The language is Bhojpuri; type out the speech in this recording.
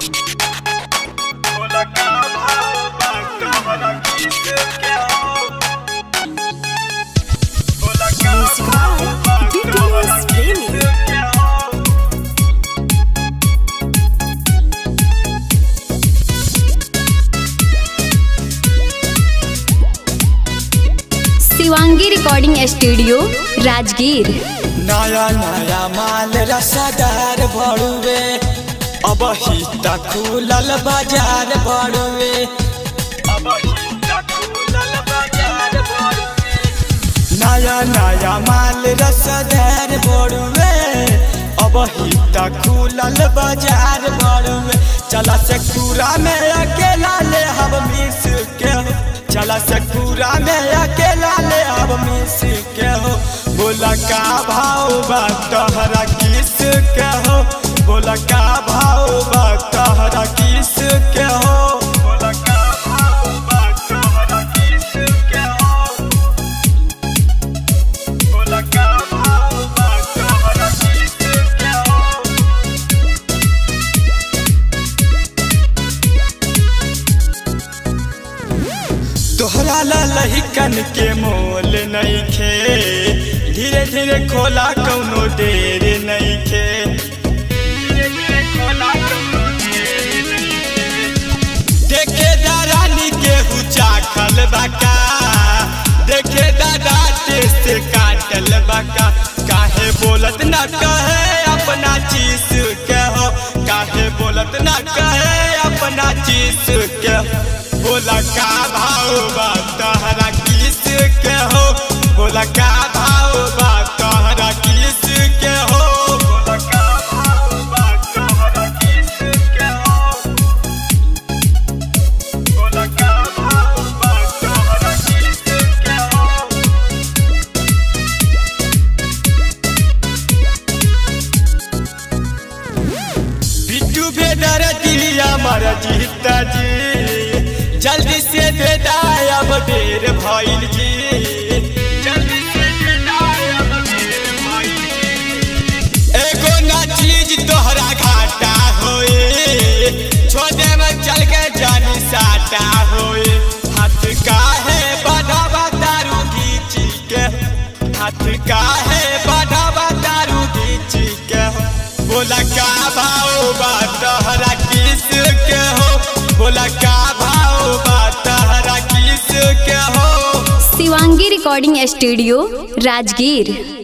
शिवांगी रिकॉर्डिंग स्टूडियो राजगीर नया नया माल रसदार बड़ुए अब हिता खुलल बाजार बड़ुए अब हिता खुलल बाजार बड़ुए नया नया माल रसदार बड़ुए अब हिता खुलल बाजार बड़ुए चला से पूरा में अकेला ले हम मिस के हो चला से पूरा में अकेला ले हम मिस के हो बोला का भाव बा तोहरा किस के हो बोला का भाव बा तोहरा किस के हो बोला का भाव बा तोहरा किस के हो बोला का भाव बा तोहरा किस के हो तोहरा लहिकन के मोल नहीं खे धीरे धीरे खोला कौनो देर नहीं खे देखे दारानी के हुचा खल बाका देखे दादा से काटल बाका काहे बोलत न कहे अपना चीज के हो काहे बोलत न कहे अपना चीज के हो बोला का भाव बा तोहरा किस के हो बोला का भाव बा तोहरा किस के हो बोला का भाव बा तोहरा किस के हो बोला का भाव बा तोहरा किस के हो बिट्टू भेदर दिया मर जीता जी जल्दी से बेटा अब देर भइल जी जल्दी से बेटा अब देर भइल जी। एगो ना चीज तोहरा घाटा होए छोटे में चल के जानी साटा होए हाथ काहे बढ़ावा दारू घीची के हाथ काहे बढ़ावा दारू घीची के बोला का भाव बा तोहरा किस के हो बोला का भाव बा तोहरा किस के हो शिवांगी रिकॉर्डिंग स्टूडियो राजगीर